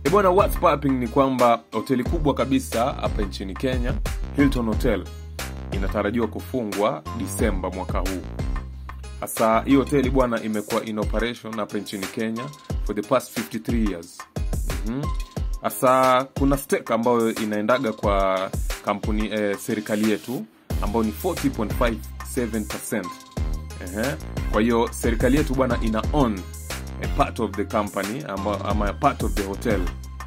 E bwana, what's popping ni kwamba hoteli kubwa kabisa hapa nchini Kenya, Hilton Hotel, inatarajiwa kufungwa Disemba mwaka huu. Hasa hii hoteli bwana imekuwa in operation hapa nchini Kenya for the past 53 years. Mhm. Hasa kuna stake ambayo inaendaga kwa kampuni eh, serikali yetu ambayo ni 40.57%. Ehe. Kwa hiyo serikali yetu bwana ina own a part of the company ama, ama part of the hotel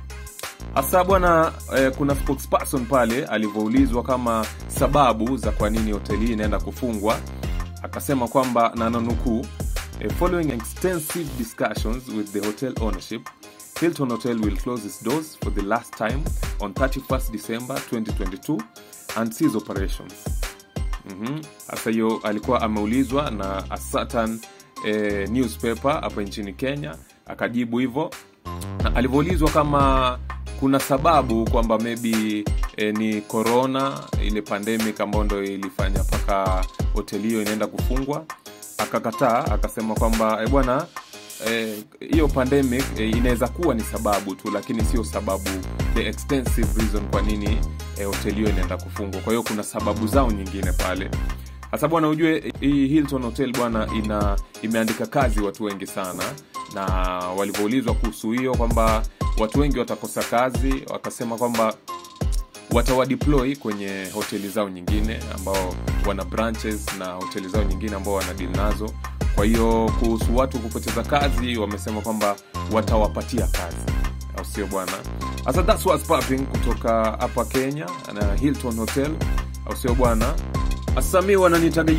hasa bwana eh, kuna spokesperson pale alivyoulizwa kama sababu za kwa nini hoteli hii inaenda kufungwa akasema kwamba na nanukuu eh, following extensive discussions with the hotel ownership hilton hotel will close its doors for the last time on 31st december 2022 and cease operations Mhm. Sasa hiyo alikuwa ameulizwa na a certain eh, newspaper hapa nchini Kenya, akajibu hivyo, na alivyoulizwa kama kuna sababu kwamba maybe eh, ni corona, ile pandemic ambayo ndo ilifanya mpaka hoteli hiyo inaenda kufungwa, akakataa, akasema kwamba eh, bwana eh, hiyo pandemic eh, inaweza kuwa ni sababu tu lakini sio sababu the extensive reason kwa nini eh, hoteli hiyo inaenda kufungwa kwa hiyo kuna sababu zao nyingine pale hasa bwana ujue hii hilton hotel bwana ina imeandika kazi watu wengi sana na walivyoulizwa kuhusu hiyo kwamba watu wengi watakosa kazi wakasema kwamba watawadeploy kwenye hoteli zao nyingine ambao wana branches na hoteli zao nyingine ambao wana deal nazo kwa hiyo kuhusu watu kupoteza kazi wamesema kwamba watawapatia kazi au sio bwana sasa that's what's popping kutoka hapa kenya na hilton hotel au sio bwana asami wananitaga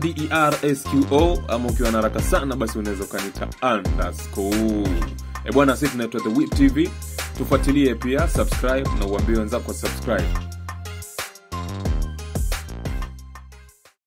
undersqo ama ukiwa na haraka sana basi unaweza ukanita underscore e bwana sisi tunaitwa the whip tv tufuatilie pia subscribe na uambie wenzako subscribe